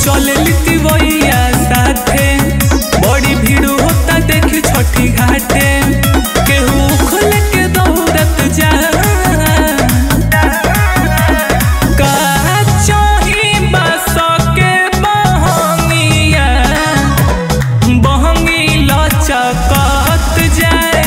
चले लिती वैया साथे बड़ी भीड़ होता देख छठी घाटे केहू खुल के दौड़त जा का चाही बस के बहंगिया बहंगी लचकत जाए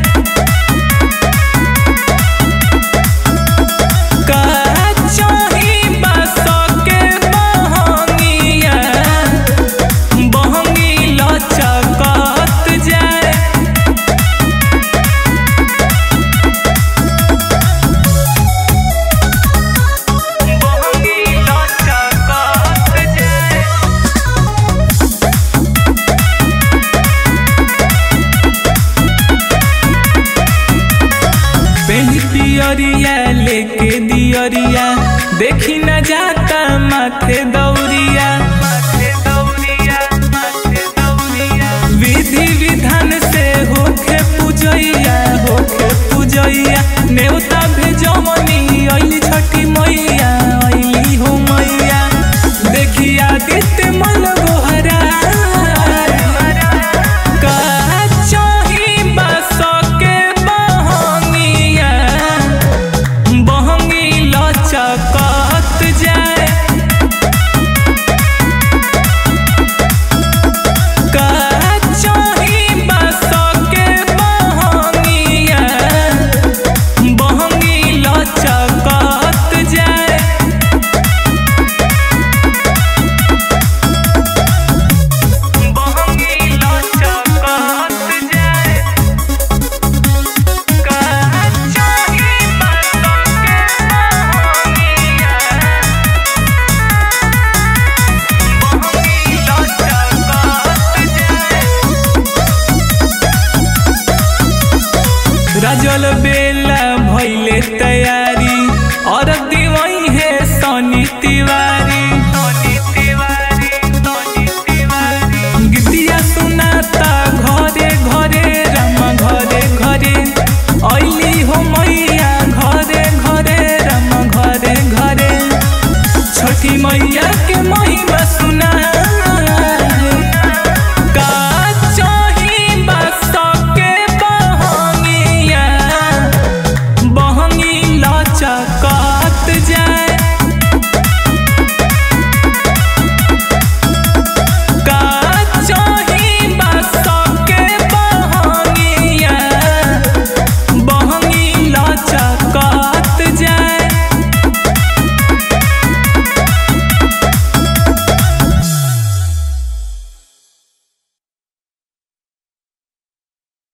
का चाही बस के बहंगिया बहंगी लचकत जाए बहंगी लचकत जाए पेनी पियरिया लेके दियरिया देखी न जाता माथे दौरिया विधि विधान से होखे पूजैया होखे पूजैया नेवता भेजमनी अइली छठी मैया अइली हो मैया देखिया दित मन गोहरा का चाही बस के बहंगिया बहंगी लचकत जाए का चाही बस के बहंगिया बहंगी लचकत जाए बहंगी लचकत जाए का चाही बस के बहंगिया बहंगी लचकत जाए राजल बेला भैले तैयारी और दीवाई है सोनी तिवारी गीतिया सुनाता घरे घरे रामा घरे घरे अइली हो मैया घरे घरे रामा घरे घरे छठी मैया के महिमा सुना